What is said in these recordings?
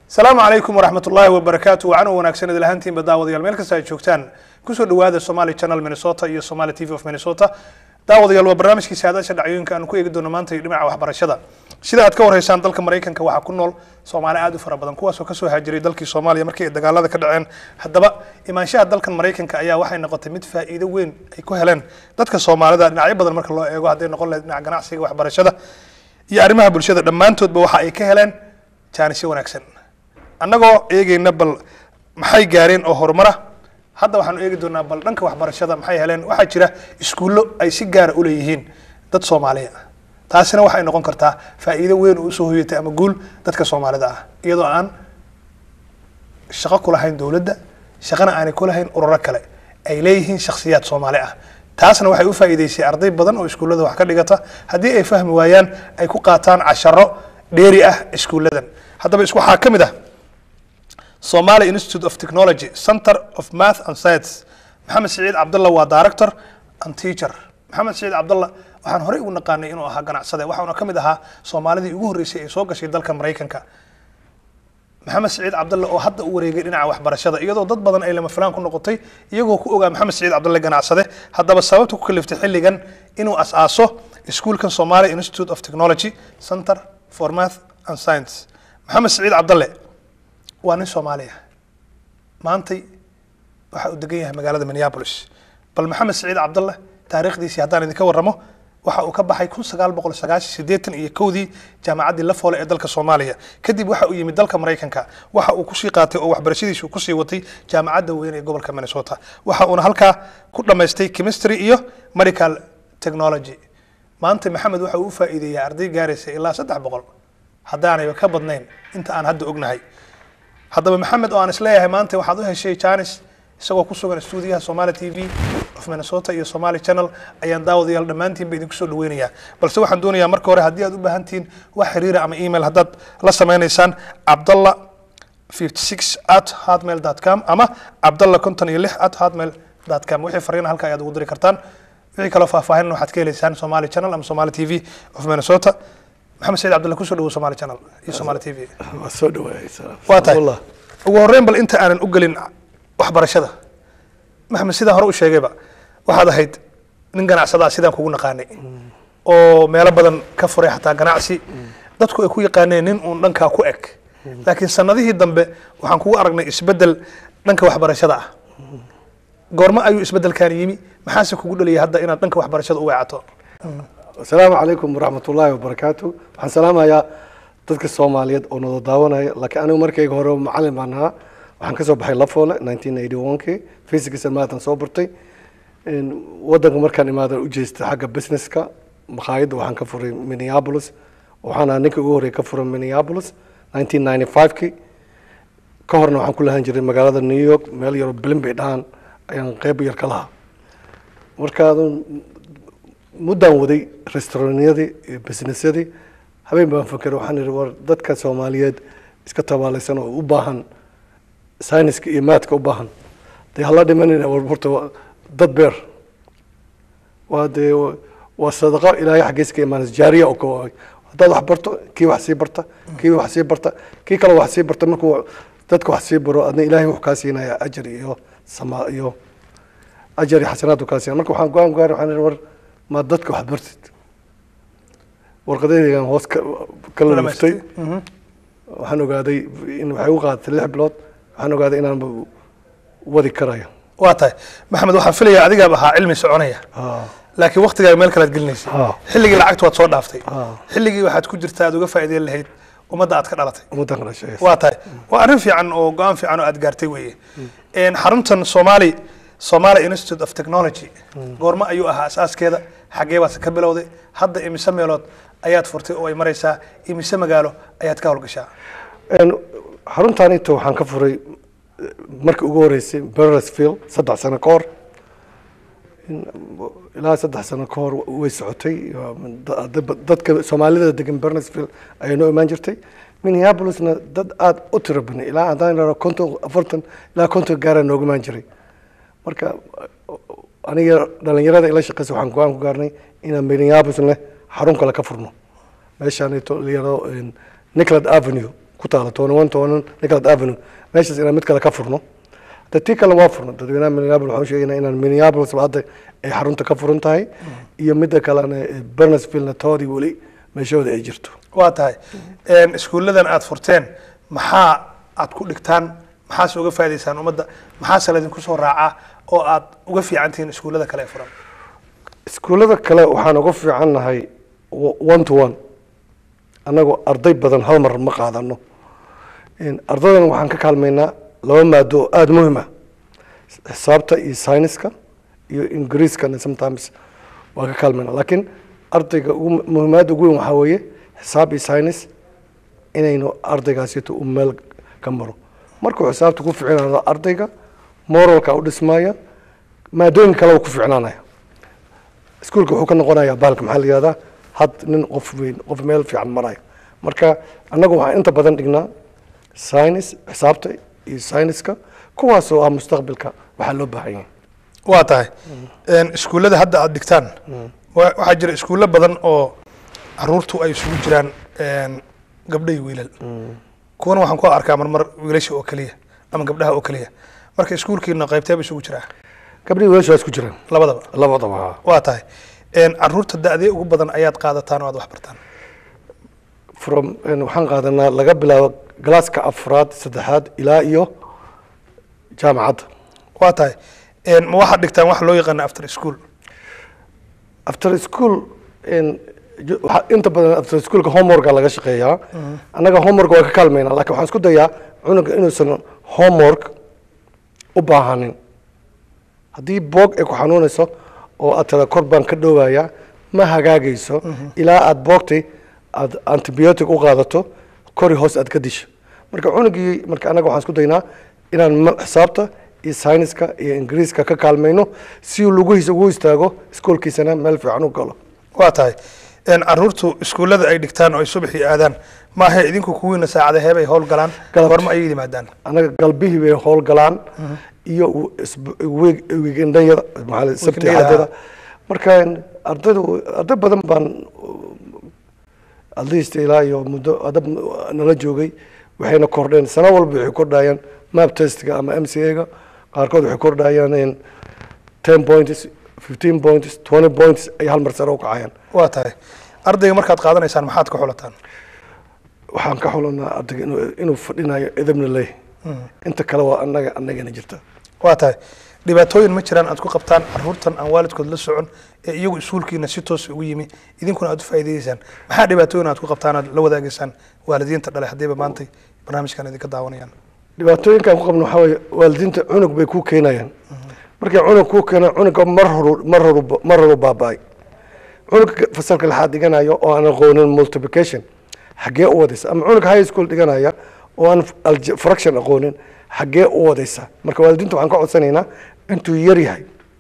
asalaamu calaykum waraxmat ullaahi wabarakaatu wacan u wanaagsan idil ahaantiinba daawadayaal meel kasta aad joogtaan kusoo dhawaada somali channel minnesota iyo somali t v of minnesota daawadayaal waa barnaamijkii saadaasha dhacdooyinka aanu ku eegi doono maanta iyo dhinaca waxbarashada sida aad ka warhaysaan dalka maraykanka waxaa ku nool soomaali aad u fara badan kuwaasoo kasoo haajiray dalkii soomaaliya markii ay dagaalada ka dhaceen haddaba imaanshaha dalkan maraykanka ayaa waxay noqotay mid faa'iido weyn ay ku heleen dadka soomaalida dhinacyo badan marka loo eego hadday noqon lahayd dhinaca ganacsiga waxbarashada iyo arrimaha bulshada dhammaantoodba waxa ay ka heleen jaanisyo wanaagsan annagoo eegeyna bal maxay gaareen oo horumara hadda waxaanu eegi doonaa bal dhanka waxbarashada maxay heleen waxaa jira iskuullo ay si gaara u leeyihiin dad soomaaliya taasina waxay noqon kartaa faa'iido weyn oo usoo hoyatay ama guul dadka soomaalida ah iyadoo aan shaqo ku lahayn dowladda shaqana aanay ku lahayn ururo kale ay leeyihiin shakhsiyaad soomaali ah taasna waxay u faa'iideysay arday badan oo iskuullada wax ka dhigata haddii ay fahmi waayaan ay ku qaataan casharo dheeri ah iskuulladan haddaba is waxaa ka mid ah Somali Institute of Technology Center of Math and Science maxamed siciid cabdalla waa director and teacher maxamed siciid cabdalla waxaan horey ugu naqaanay inuu ahaa ganacsade waxauna ka mid ahaa soomaalidii ugu horreysay ee soo gashay dalka maraykanka maxamed siciid cabdalle oo hadda u wareegay dhinaca waxbarashada iyadoo dad badan ay lama filaan ku noqotay iyagoo ku ogaa maxamed siciid cabdalle ganacsade haddaba sababta ku kaliftay xilligan inuu as-aaso iskuulkan Somali Institute of Technology Center for Math and Science maxamed siciid cabdalle waa nin soomaali ah maantay waxa uu degan yahay magaalada minneapolis bal maxamed siciid cabdalle taariikhdiisii haddaan idinka warramo waxa uu ka baxay kun sagaal boqol sagaashan siddeetan iyo kowdii jaamacaddii lafoole ee dalka soomaaliya kadib waxa uu yimid dalka maraykanka waxa uu kusii qaatay oo waxbarashadiisu kusii watay jaamacadda weyn ee gobolka minnesota waxa uuna halkaa ku dhammaystay chemistry iyo medical technology maanta maxamed waxa uu u faa'iideeyay arday gaaraysa ilaa saddex boqol haddaanayba ka badnayn inta aan hadda ognahay haddaba maxamed oo aan isleeyahay maanta waxaad u heshay janis isagoo ku sugan stuudiyaha somali t v of minnesota iyo somali channel ayaan daawadayaal dhammaantiinba idinku soo dhaweynayaa balse waxaan doonayaa marka hore haddii aad u baahan tihiin wax xiriira ama email haddaad la sameynaysaan cabdalla 56 at hotmail com ama cabdalla konton iyo lix at hotmail com wixii fariina halka ayaad ugu diri kartaan wixii kaloo faahfaahin waxaad ka helaysaan somali channel ama somali t v of minnesota maxamed saciid cabdulle kusoo dhawo somali channel iyo somali t v waa soo dhawaayay waa tahay ugu horreyn bal inta aanan u gelin waxbarashada maxamed sidaan hore u sheegayba waxaad ahayd nin ganacsadaa sidaan kugu naqaanay oo meelo badan ka furay xataa ganacsi dadku ay ku yaqaaneen nin uun dhankaa ku eg laakiin sanadihii dambe waxaan kugu aragnay isbeddel dhanka waxbarashada ah goormo ayuu isbeddelkan yimi maxaase kugu dhaliyay hadda inaad dhanka waxbarashada u weecato asalaamu calaykum waraxmat ullaahi wabarakaatu waxaan salaamayaa dadka soomaaliyeed oo nada daawanaya laakiin anigu markayga hore macalin baan ahaa waxaan kasoo baxay lafoole nineteen eighty one kii physics and math aan soo bartay wadanka markaan imaadan u jeestay xagga businesska makhaayadda waxaan ka furay minneapolis waxaan ahaa ninka ugu horreey ka furay minneapolis nineteen ninety five kii ka horna waxaan ku lahan jiray magaalada new york meel yaroo bilin bay dhahaan ayaan qeyb yar ka lahaa markaadun muddaan waday restauranyadii iyo businessyadii habeen baan fakeray waxaan ihi war dadka soomaaliyeed iska tabaalaysan oo u baahan sayniska iyo maadka u baahan dee hala dhimanina war horta dad beer waa dee waa sadaqo ilaahay xaggiisa ka imaanaysa jaariya oo ka haddaad wax barto kii wax sii barta kii wax sii barta kii kale wax sii barta markuu dadka wax sii baro adna ilaahay wuxuu kaa siinaya ajar iyo sama iyo ajar iyo xasanaad uu kaa siinaya marka waxaan go-aan gaaray waxaan ihi war ma dadka wax bartid warqadaygan hoos kala luftay waxaan ogaaday in waxay u qaadatay lix bilood waxaan ogaaday inaan wadi karayo waa tahay maxamed waxaan filayaa adigaab ahaa cilmi soconaya laakiin waktigaaga meel kalead gelinaysa xilligii lacagta waad soo dhaaftay xilligii waxaad ku jirta aad uga faa'iideyn lahayd ummadda aad ka dhalatay ummaddan ka dhashay waa tahay waa arrin fiican oo go-aan fiican oo aad gaartay weeye xaruntan somali somali institute of technology goormo ayuu ahaa asaaskeeda xaggee baad ka bilowday hadda imise meelood ayaad furtay oo ay maraysaa imise magaalo ayaad ka howlgashaa xaruntaan inta waxaan ka furay markii ugu horeysay beresfield saddex sano ka hor ilaa saddex sano ka hor way socotay dadka soomaalida degan beresfield ayay noo imaan jirtay minneapolisna dad aada u tiro badnay ilaa haddaan idhahdo konton afartan ilaa konton gaaraa nooga imaan jiray marka aniga dhalinyarada ila shaqeysa waxaan go-aan ku gaarnay inaan minneapolis leh xarun kale ka furno meeshaan layado niclad avenue ku taala tony one tony nicholas avenue meeshaas inaan mid kale ka furno de tii kale waa furno dadweynaha minneapolis waxaan sheegaynaa inaan minneapolis hadda ay xarunta ka furan tahay iyo midda kalena bernesville toodii weli meeshooda ay jirto waa tahay iskuulladan aad furteen maxaa aad ku dhigtaan maxaase uga faa'idaysaan ummadda maxaase laydinku soo raacaa oo aad uga fiican tihiin iskuullada kale ee furan iskuullada kale waxaan uga fiican nahay one to one annagoo arday badan hal mar ma qaadano ardaydan waxaan ka kaalmaynaa laba maado oo aada muhiim ah xisaabta iyo syniska iyo ingiriiskana sometimes waan ka kaalmayna laakiin ardayga ugu muhiimaadda ugu weyn waxaa weeye xisaab iyo synis inaynu ardaygaasito u meel ka maro markuu xisaabta ku ficnaado ardayga moralka u dhismaya maadooyin kaleba ku ficnaanaya iskuulka wuxuu ka noqonayaa bahalka maxaa la yihahdaa had nin qof weyn qof meel fiican maraya marka annagu waxaan inta badan dhignaa synis xisaabta iyo syniska kuwaasoo ah mustaqbalka waxaa loo baahan yahay waa tahay iskuullada hadda aad dhigtaan waxaa jira iskuullo badan oo caruurtu ay isugu jiraan gabdho iyo wiilal kuwana waxaan ku arkaa marmar wiilasha oo keliya ama gabdhaha oo keliya marka iskuulkiina qaybteeba isugu jiraa gabdhihii wiilasha waa isku jiraan labadaba labadaba haa waa tahay caruurta da-dee ugu badan ayaad qaadataan oo aad wax bartaan from waxaan qaadanaa laga bilaabo galaaska afraad saddexaad ilaa iyo jaamacadda waa tahay ma waxaad dhigtaan waxa loo yaqaana after school after school waxaa inta badan after schoolka homeworka laga shaqeeyaa annaga homework waa ka kaalmaynaa lakin waxaan isku dayaa cunuga inuusan homework u baahanin haddii boog ay ku xanuunayso oo aad tira kor baan ka dhowaya ma hagaagayso ilaa aada boogtay aada antibiotic u qaadato kori hoos aad ka disho marka cunugii marka annaga waxaan isku daynaa inaan xisaabta iyo syniska iyo ingiriiska ka kaalmayno si uu lugihiisa ugu istaago iskoolkiisana meel fiican u galo waa tahay caruurtu iskuullada ay dhigtaan oo ay subaxii aadaan maaha idinku kuwiina saacada heebay howl galaan Galabti. warma ayay yimaadaan annaga galbihii bay howl galaan iyo weekendayada maxaa sabti Weekendayada, cadada marka ardaydu arday badan baan atleast ilaa iyo muddo adab nala joogay waxayna kordheen sano walba waxay kordhayaan map testga ama m c a-ga qaarkood waxay kordhayaan ten points fifteen points twenty points ay hal mar sare u kacayaan waa tahay ardayga markaad qaadanaysaan maxaad ka xulataan waxaan ka xulanaa ardayga inuu inuu fadhinayo edabna leeyahay inta kale waa annaga annagana jirta waa tahay dhibaatooyin ma jiraan aad ku qabtaan caruurtan aan waalidkood la socon ee iyagu iskuulkiina si toos ugu yimi idinkuna aad u faa'iidayeysaan maxaa dhibaatooyin aad ku qabtaan aad la wadaagaysaan waalidiinta dhale haddiiba maantay barnaamijkan idinka daawanayaan dhibaatooyinkaan ku qabno waxaa weeye waalidiinta cunug bay kuu keenayaan markay cunug kuu keenaan cunuga mar horu mar horu mar horu baaba'ay cunugga fasalka lixaad dhiganayo oo aan aqoonin multiplication xaggee u wadaysa ama cunug high school dhiganaya oo aan alge- fraction aqoonin xaggee u wadaysa marka waalidiinta waxaan ka codsanaynaa intuu yar yahay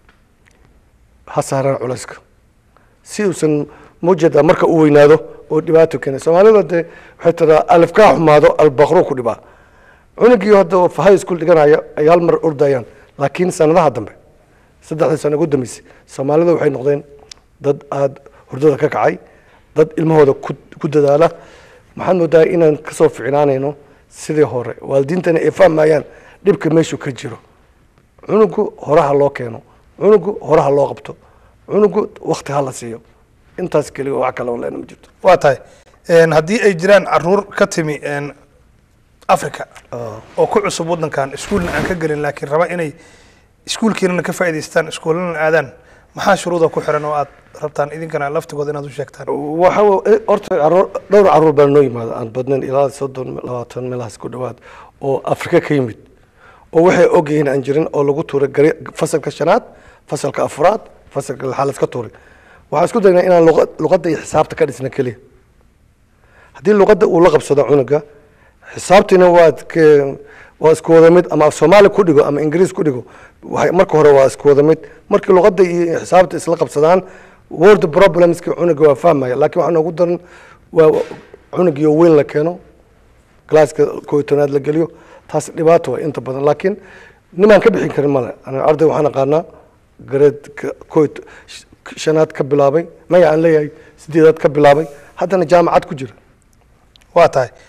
ha saaraan culayska si uusan mujada marka u weynaado oo dhibaato keena soomaalida dee waxay tiraa alifkaa xumaado albaqro ku dhibaa cunugii hadda oo high school dhiganaya ay hal mar ordayaan laakiin sanadaha dambe saddexdii sano ugu dambeysay soomaalida waxay noqdeen dad aada hurdada ka kacay dad ilmahooda ku ku dadaala maxaad moodaa inaan kasoo ficnaanayno sidii hore waalidiintana ay fahmayaan dhibka meeshuu ka jiro cunugu horaha loo keeno cunugu horaha loo qabto cunugu wakti ha la siiyo intaas keliya wax kale oo leena ma jirto waa tahay haddii ay jiraan caruur ka timi africa oo ku cusub waddankan iskuulna aan ka gelin laakiin raba inay iskuulkiinana ka faa'idaystaan iskuullana aadaan maxaa shuruuda ku xiran oo aad rabtaan idinkana laftigooda inaad u sheegtaan waxa w- horta caruur dhowr caruur baa noo yimaada aan badnayn ilaa soddon labaatan meelahaas ku dhowaad oo afrika ka yimid oo waxay ogyihiin aan jirin oo lagu tuuray gari fasalka shanaad fasalka afraad fasalka lixaad laska tuuray waxaan isku daynaa inaan luqa- luqadda iyo xisaabta ka dhisna keliya haddii luqadda uu la qabsado cunuga xisaabtiina waad ke- waa isku wada mid ama soomaali ku dhigo ama ingiriis ku dhigo waxay marka hore waa isku wada mid markii luqadda iyo xisaabta isla qabsadaan word problemska cunuga waa fahmaya laakiin waxaa noogu daran waa cunugio weyn la keeno galaaska koo iyo tobnaad la geliyo taas dhibaato waa inta badan laakiin nimaan ka bixin karin male aniga arday waxaan aqaanaa gareedka koo iyo to- sh- shanaad ka bilaabay maya aan leeyahay sideedaad ka bilaabay haddana jaamacad ku jira waa tahay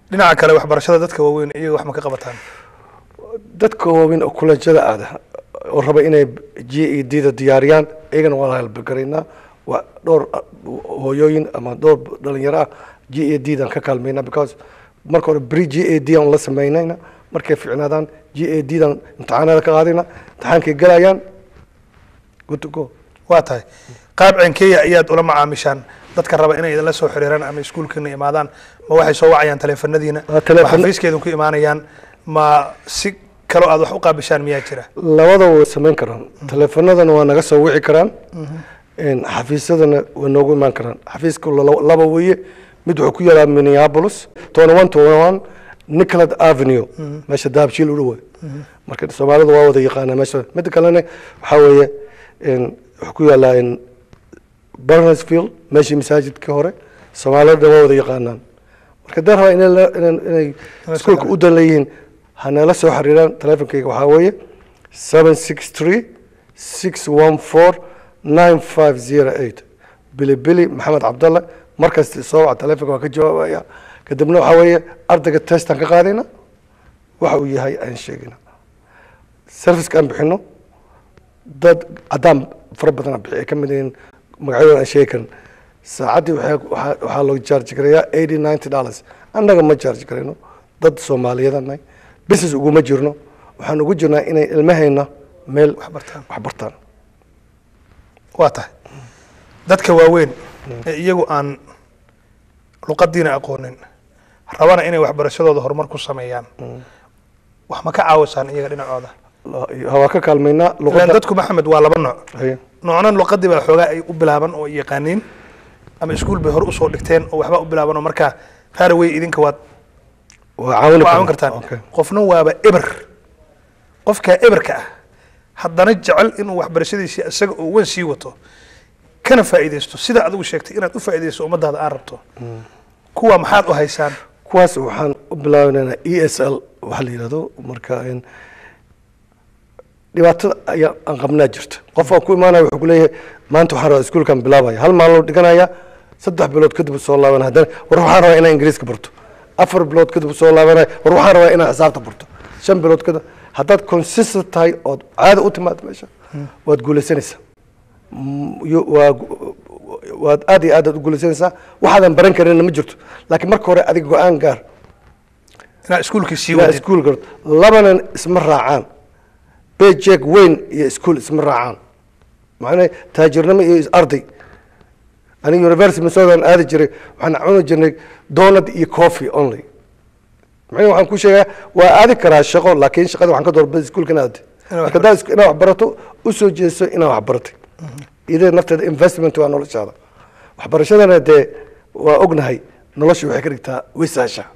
dhinaca kale waxbarashada dadka waaweyn iyaga wax ma ka qabataan dadka waaweyn oo kulanjada aada oo raba inay g e d da diyaariyaan iyagana waa la halbagaraynaa waa dhowr uh, hooyooyin ama dhowr dhalinyaro ah g e d dan ka kaalmayna because marka hore bri g e d aan la samaynayna markay ficnaadaan g e d dan imtixaanada ka qaadayna imtixaankay galayaan good to go waa tahay qaab cenkeya ayaad ula macaamishaan dadka raba inay idinla soo xiriiraan ama iskuulkiina imaadaan ma waxay soo wacayaan taleefanadiina Waa teleefan- ma xafiiskeedin ku imaanayaan ma si kaloo aad wax u qaabishaan miyaa jira labada way samayn karaan teleefanadana waa naga soo wici karaan Een, xafiisyadana way noogu imaan karaan xafiiska la- laba weeye mid wuxuu ku yaalaa minneapolis tony one tony one nicolad avenue meesha dahabshiil u dhowa marka soomaalida waa wada yaqaanaa meesha midda kalena waxaa weeye een, wuxuu ku yaalaa in barnesfield meeshii masaajidkii hore soomaalida waa wada yaqaanaan marka dee rabaa inay la- inay- inay iskuulka u dan leeyihiin hanala soo xiriiraan teleefonkayga waxaa weeye seven six three six one four nine five zero eight bili bili maxamed cabdalle markasta soo waca teleefonka waa ka jawaabaya kadibna waxaa weeye ardayga testaan ka qaadayna waxa uu yahay aan sheegina serviceka aan bixino dad caddaan fara badan bixi ay ka mid yihiin magacyadooda aan sheegi karin saacaddii waxaa- waxaa waxaa loo charge garayaa eighty ninety dollars annaga ma charge garayno dad soomaaliyadan nahay business uguma jirno waxaan ugu jirnaa inay ilmahayna meel wax bartaan wax bartaan waa tahay dadka waaweyn ee iyagu aan luqadiina aqoonin rabana inay waxbarashadooda horumar ku sameeyaan wax ma ka caawisaan iyaga dhinacooda waa ka kaalmaynaa ilaan luqadda dadku maxamed waa laba nooc Haye. noocna luqadii baa xoogaa ay u bilaaban oo yaqaaniin ama iskuul bay hore usoo dhigteen oo waxba u bilaaban oo markaa raarwey idinka waad waa caawini waa caawin kartaan Okay. qofna waaba eber qofkaa eberka ah haddana jecel inuu waxbarashadiisii isaga oo wan sii wato kana faa'iidaysto sida adigu sheegtay inaad u faa'iidaysto ummadaada aan rabto kuwa maxaad u haysaan kuwaas waxaan u bilaabaynaa e s l waxa la yidhahdo marka een, dhibaatada ayaa aan qabnaa jirta qof aan ku imaanaya wuxuu ku leeyahay maanta waxaan rabaa iskuulkan bilaabaya hal maalin loo dhiganaya saddex bilood kadib soo laabanaya haddana war waxaan rabaa inaan ingiriiska barto afar bilood kadib soo laabanaya war waxaan rabaa inaan xisaabta barto shan bilood kadib haddaad consistent tahay ood caada u timaado meesha waad guulaysanaysaa Mm, yo- waa gu- waad aad iyo aad aad u guulaysanaysaa waxaadan baran karinna ma jirto laakiin marka hore adiga go-aan gaar inaad iskuulkii sii ilaa wadid iskuul garto labanan isma raacaan bejek weyn iyo iskuul isma raacaan macnaa taajirnimo iyo is- arday aniga university minnesota aan aadi jiray waxaan cuni jirnay donut iyo coffee only macnaa waxaan ku sheegaa waa aadi karaa shaqo laakiin shaqada waxaan ka doorbida iskuulka inaad aadi Inaad wax marka haddaad isku- inaad wax barato u soo jeeso inaad wax baratay idee nafteeda investment waa noloshaada waxbarashadana dee waa ognahay nolosha waxay ka dhigtaa wisaasha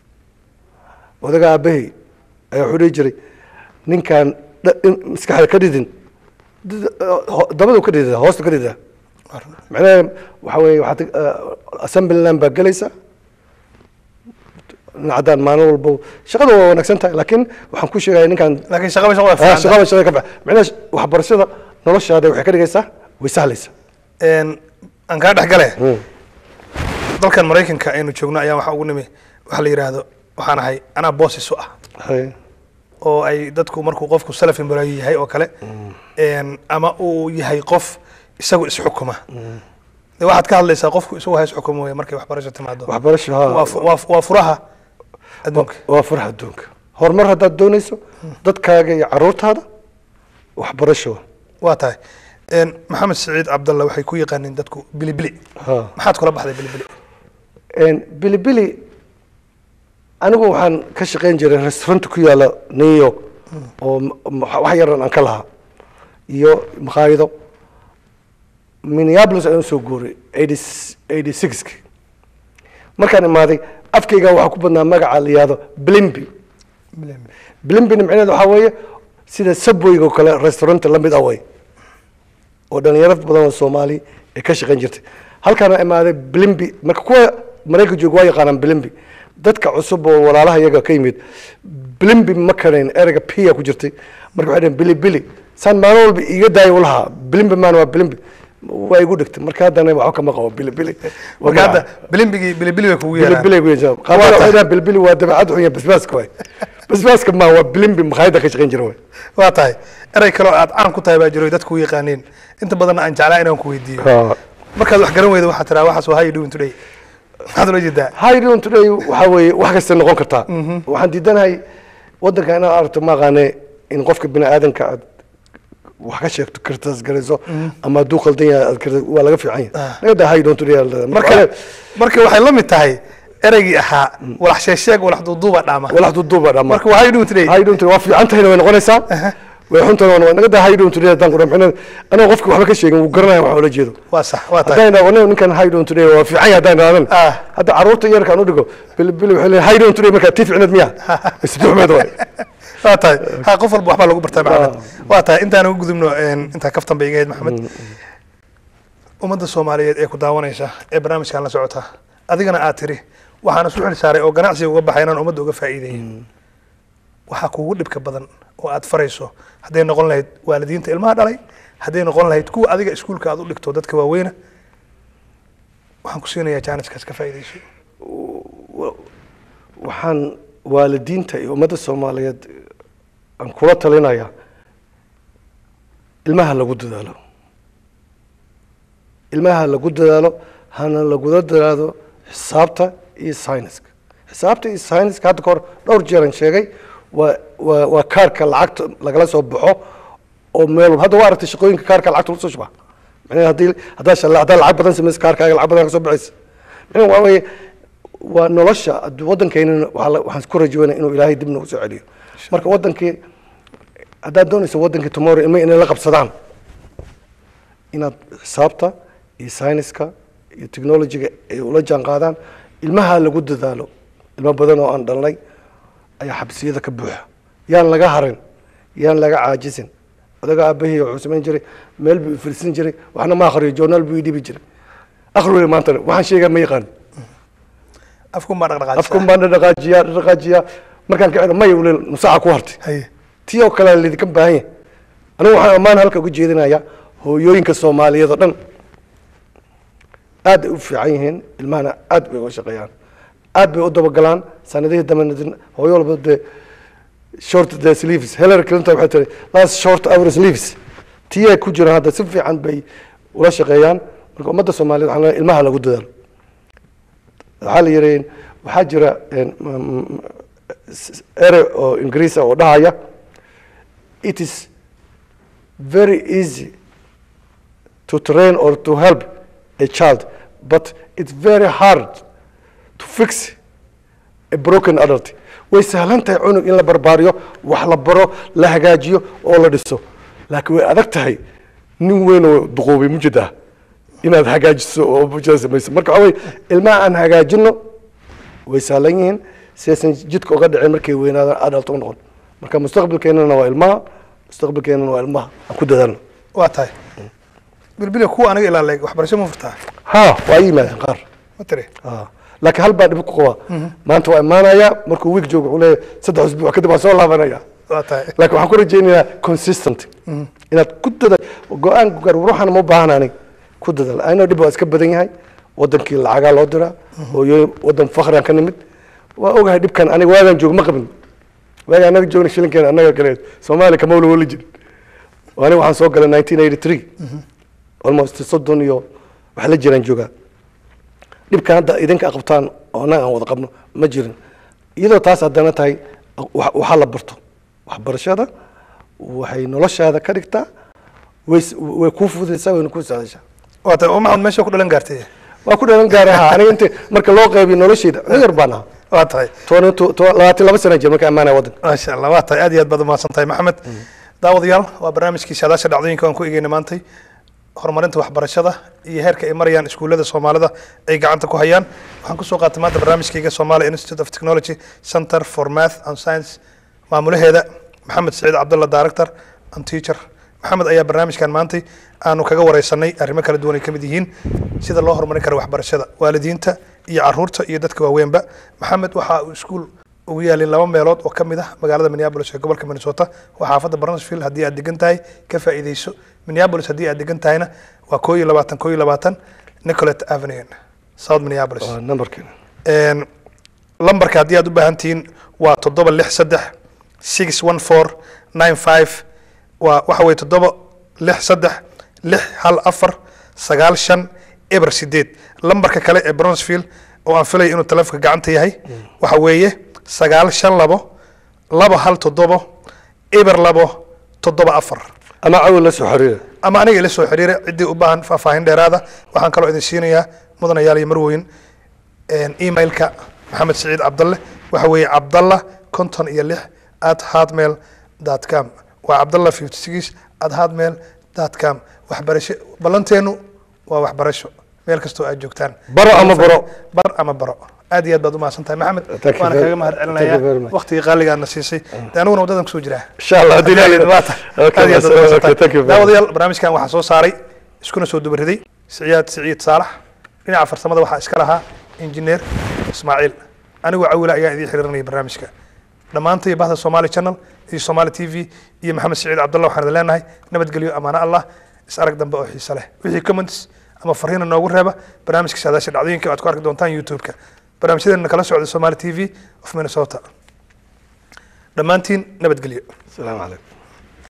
odaga aabahey ayaa wuxuu dhihi jiray ninkaan dha- in maskaxda ka dhidin did- ho- dabadu ka dhidida hoosta ka dhidida macnaha waxaa weeye waxaad uh, assembly line baa gelaysaa dhinacaddaan maalin walbo shaqada waa wanaagsan tahay laakiin waxaan ku sheegaya ninkaan laakiin shaqaba shaqada Ah, fiican shaqada shaqada ka bax macnaha sh- waxbarashada noloshaada waxay ka dhigaysaa way sahlaysaa Een, aan kaa dhex gale dalkan maraykanka aynu joogno ayaa waxaa ugu nimi waxa la yidhaahdo waxaan ahay anaa boosis u ah Haye. oo ay dadku markuu qofku self employee yahay oo kale een, ama uu yahay qof isagu isxukuma de waxaad ka hadlaysaa qofku isagu ha isxukuma wey markay waxbarasho timaado waxbarasho waa haa fu- waa fu- waa furaha adduunka waa faraha adduunka horumar haddaad doonayso dadkaaga iyo caruurtaada waxbarasho waa tahay Een, maxamed siciid cabdalla waxay ku yaqaaniin dadku bilibili haa maxaad kula baxday bilibili Een, bilibili anigu waxaan ka shaqayn jiray restaurant ku yaala new york oo m- m- wax yaran aan ka lahaa iyo makhaayado minneapolis ayaan soo guuray eighty sixki markaan imaaday afkayga waxaa ku badnaa magaca la yihahdo blimby blimbina micnaheed waxaa weeye sida subwayga oo kale restaurant la mid ah way oo dhalinyaro badan oo soomaali ay ka shaqayn jirtay halkaana imaaday blimby marka kuwa maraykan jooga waa yaqaanaan blimby dadka cusub oo walaalaha iyaga ka yimid blimby ma karayn ereyga piya ku jirtay marka waxay dhaheen bili bili saan maalin walba iiga daayo u lahaa blimby maan waa blimby waa igu dhigtay marka haddana waxba kama qabo bilibili marka hadda bilimbigii bilibili bay kugu yeeraan bilibili ku yeeshaa qaabada Waa tahay. waxay dhahaan bilibili waa dabeecad xun iyo basbaaska waay basbaaska ma waa bilimbi makhaayadda ka shaqayn jira waay waa tahay erey kaloo aad caan ku tahay baa jiro dadku u yaqaaniin inta badanna aan jeclaa inaan ku weydiiyo Ha. markaad wax garan weyda waxaa tiraa waxaas waa how you doing today maxaad ula jeedaa How doing today waxaa weeye wax kasta noqon kartaa waxaan diidanahay wadanka inaad aragto ma aqaane in qofka bini aadanka aad wax ka sheegto kartaas garayso ama hadduu khaldan yahay aad karta waa laga fiican yahay Ah. naga daa how doing today aad leedahay. marka marka waxay la mid tahay ereygii ahaa walax sheesheeg walax duuduuba dhaama walax duuduuba dhammaan marka waa how you doing today hay dhunta waa fiican tahayna way noqonaysaa way xun tahayna waa naga daa hay dhunta haddaan qura micnaheed anoo qofka waxba ka sheegin wuu garanaya waxa ula jeedo waa sax waa tahay haddaan idhaahdo ninkan hay dhunta waa fiican yahay haddaan idhahdan Ah. hadda carruurta yarkaan u dhigo bilibili waxay leeyahay hay dhunta markaa tii ficneed miya mise duxmeed waay waa tahay ha qof walba waxbaa lagu bartaa maxamed waa tahay intaan ugu gudubno een, intaa kaftan bay iga ahayd maxamed ummadda soomaaliyeed ee ku daawanaysa ee barnaamijkan la socota adigana aad tiri waxaan isu xil saaray oo ganacsiga uga baxay inaan ummadda uga faa'iideeyo waxaa kuugu dhibka badan oo aad farayso hadday noqon lahayd waalidiinta ilmaha dhalay hadday noqon lahayd kuwa adiga iskuulka aad u dhigto dadka waaweyna waxaan ku siinayaa jaaniskaas ka faa'iidayso waxaan waalidiinta iyo ummadda soomaaliyeed aan kula talinaya ilmaha lagu dadaalo ilmaha lagu dadaalo hana lagula dadaalo xisaabta iyo sayniska xisaabta iyo sayniska hadda kahor dhowr jeeran sheegay waa waa waa kaarka lacagta lagala soo baxo oo meel walba- hadda waa aragtay shaqooyinka kaarka lacagta lagu soo shuba macnaheed haddii haddaa shalla haddaa lacag badan samaysa kaarkaaga lacag badan ka soo baxaysa macnaheed waa weeye waa nolosha addu- waddankeynana waxaa la- waxaan ku rajaweynaa inuu ilaahay dib nagu soo celiyo marka waddankii haddaad doonayso waddankii tomorrow ilma inay la qabsadaan inaad xisaabta iyo sayniska iyo technologiga ay ula jaan qaadaan ilmaha lagu dadaalo ilmo badan oo aan dhalnay ayaa xabsiyada ka buuxa yaan laga harin yaan laga caajisin odaga aabahii wuxuu samayn jiray meel buu ifirsin jiray waxna ma akhriyo journaal buu ii dhibi jiray akhri wey maantana waxaan sheegaa ma yaqaan afkun baa dhaqdhaqaajisa afkun baan dhaqaajiyaa dhaqaajiyaa markaan ka celo maya ule nusaaca ku hartay haye tii oo kale lidinka baahan yahay anigu waxaan ammaan halka uga jeedinayaa hooyooyinka soomaaliyeed oo dhan aad bay u fiican yihiin ilmahana aad bay uga shaqeeyaan aad bay u dabagalaan sanadihii dambena hooyo walba dee short the sleeves hillary clinton waxay tiri last short our sleeves tii ay ku jiraan hadda si fiican bay ula shaqeeyaan marka ummadda soomaaliyeed waxaan leeyahay ilmaha lagu dadaalo waxaa la yidhi waxaa jira een, m- m- s- ere oo ingiriis ah oo dhahaya it is very easy to train or to help a child but it's very hard to fix a broken adult way sahlan tahay cunug in la barbaariyo wax la baro la hagaajiyo oo la dhiso laakiin way adag tahay nin weyn oo duqoobay mujada inaad hagaajiso oo mujada samayso marka waxaa weye ilmaha aan hagaajino way sahlan yihiin si aysan jidka uga dhicin markay weynaadaan adult u noqon marka mustaqbalkeenana waa ilmaha mustaqbalkeenana waa ilmaha aan ku dadaalno waa tahay bilbile kuwa aniga ilaa leeg waxbarasho ma furtaa ha waa ii yimaadeen qaar ma tiri Ah, laakiin hal baa dhib ku qaba maanta waa imaanaya markuu wiig joogo wuxuu leeyahay saddex usbuuc kadib waan soo laabanaya waa tahay laakiin waxaan ku rajaynayaa consistent inaad ku dadaal go-aan gaar ruuxana ma baahan anig ku dadaal anoo dhib waa iska badan yahay wadankii lacagaa loo diraa hooyooyin wadan fakrian ka nimid waa ogahay dhibkan aniga waagaan joog ma qabin waaga anaga joogna shilinkeena annaga kale soomaaliya kama wala wali jirin aniga waxaan soo galay 1983 almost soddon iyo wax la jiraan joogaa dhibkan hadda idinka qabtaan oo annaga aan wada qabno ma jirin iyadoo taas haddana tahay wa- waxaa la barto waxbarashada waxay noloshaada ka dhigtaa way s- way kuu fududaysaa wayna kuu sahashaa waa tahay oo maxamed meesha ku dhalan gaartay waa ku dhalan gaara ha aniga inta marka loo qaybiyo noloshayda nin yar baan ahaa waa tahay toban to- to- labaatan laba sana jir marka ammaanaya waddanka maasha allah waa tahay aad iyo aad baad umahadsan tahay maxamed daawadayaal waa barnaamijkii saadaasha dhacdooyinka aan ku eegeyna maantay horumarinta waxbarashada iyo heerka ay marayaan iskuullada soomaalida ay gacanta ku hayaan waxaan kusoo qaatay maanta barnaamijkayga somalia institute of technology center for math and science maamulaheeda maxamed saciid cabdulla director and teacher maxamed ayaa barnaamijkan maantay aanu kaga wareysanay arrimo kala duwan ay ka mid yihiin sida loo horumarin karo waxbarashada waalidiinta iyo caruurta iyo dadka waaweynba maxamed waxa uu iskuul ugu yaalin laba meelood oo ka mid ah magaalada minneapolis ee gobolka minnesota waa xaafadda barnesville haddii aad degan tahay ka faa'iideyso minneapolis haddii aad degan tahayna waa koo iyo labaatan koo iyo labaatan nicolet avenue south minneapolis waa numberkeena Een, lambarka haddii aad u baahan tihiin waa toddoba lix saddex six one four nine five waa waxa weye toddoba lix saddex lix hal afar sagaal shan eber sideed lambarka kale ee bronsfield oo aan filaya inuu taleefonka gacanta yahay waxa weeye sagaal shan labo laba hal toddobo eber labo toddoba afar ama cawil la soo xiriira ama aniga ila soo xiriira ciddii u baahan faahfaahin dheeraada waxaan kaloo idin siinayaa mudanayaal iyo marweyn een, emailka maxamed siciid cabdalle waxa weeye cabdalla konton iyo lix at hotmail dot com waa cabdalla fifty six at hotmail dot com waxbarasho ballanteenu waa waxbarasho meel kastoo aad joogtaan Baro ama baro. bar ama baro aad iyo aad baad umahadsan tahay maxamed Thank you waana very- kaga mahad thank you very celinayaa much. waqtigii qaaligaadna siisay de aniguna waddadan kusoo jiraa insha allah haddii Aad iyo ilaahay- aad baad- Okay, aad iyo aad baad okay, mahadsantahay. thank you very much. daawadayaal barnaamijkan waxaa soo saaray iskuna soo dubariday siciyaad siciid saalax dhinaca farsamada waxaa iska lahaa injineer ismaaciil anigoo cawila ayaa idiin xiriirinaya barnaamijka dhammaantay bahda somali channel iyo somali t v iyo maxamed siciid cabdallah waxaan idin leenahay nabadgelyo amaano allah is arag dambe oo xiise leh wixii comments ama fariina noogu reeba barnaamijka saadaasha dhacdooyinka aad ku arki doontaan youtube-ka barnaamijyadeena kala socda somali t v of minnesota dhammaantiin nabadgelyo asalaamu calaykum